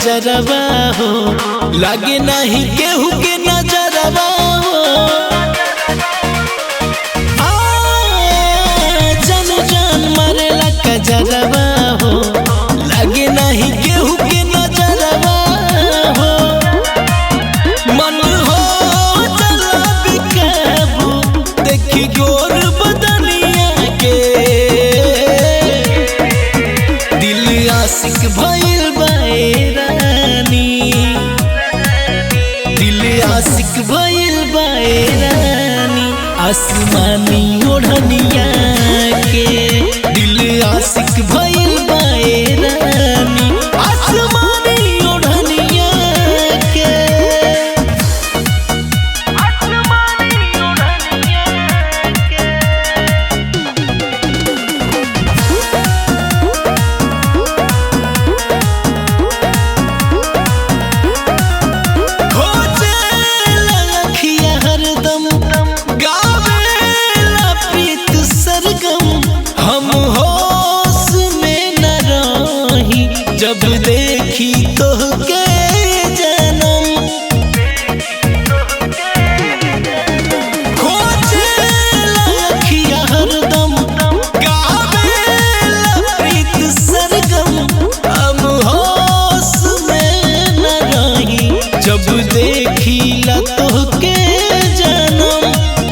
कजरवा हो लागे नहीं केहू के नजरवा हो आ, जन जान मरेला कजरवा हो लागे नहीं केहू के नजरवा हो मन हो चला बिकाबू देखी गोर बदनिया के दिल आशिक भइल बाए रानी दिल आशिक भइल बाए रानी आसमानी ओढ़निया के दिल आशिक भइल बाए रानी आसमानी ओढ़निया के खोजेला अखिया हरदम गावेला प्रीत सरगम हम होश में न रही जब देखी तोहके जनम खोजेला अखिया हरदम गावेला प्रीत सरगम हम होश में न रही जब देखीला तोहके जनम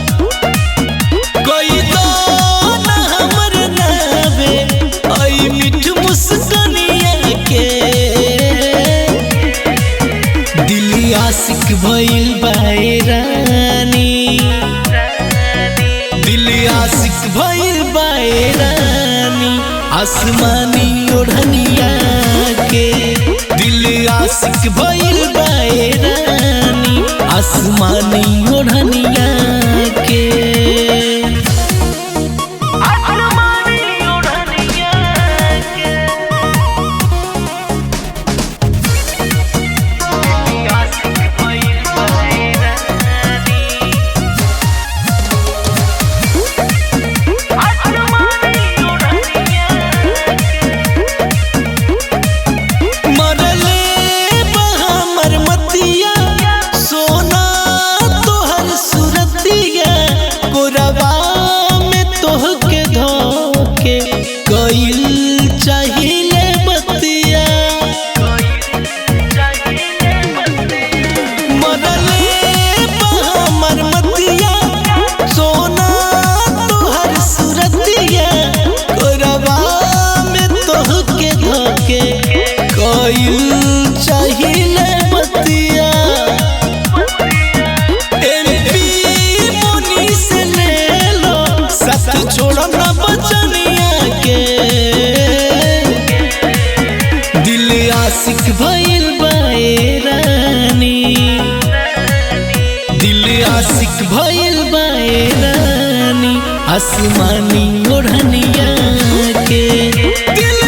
कोई तो न हमर नावे आई मिठ मुस्कनिया के दिल आशिक भइल बाए रानी दिल आशिक भइल बाए रानी आसमानी ओढ़निया के दिल आशिक भइल बाए रानी आसमानी ओढ़निया के मरले बहामर मतिया सोना तोहर सुरतिया गोरबा में तोहके धोके कइल चाहिए बतिया मरले बहामर मतिया सोना तोहर सुरतिया गोरबा में तोहके धोके कइल चाहिए बतिया एमपी मुनी से ले लो साथ छोड़ो ना बचनिया के दिल आशिक भइल बाए रानी दिल आशिक भइल बाए रानी आसमानी ओढ़निया के दिल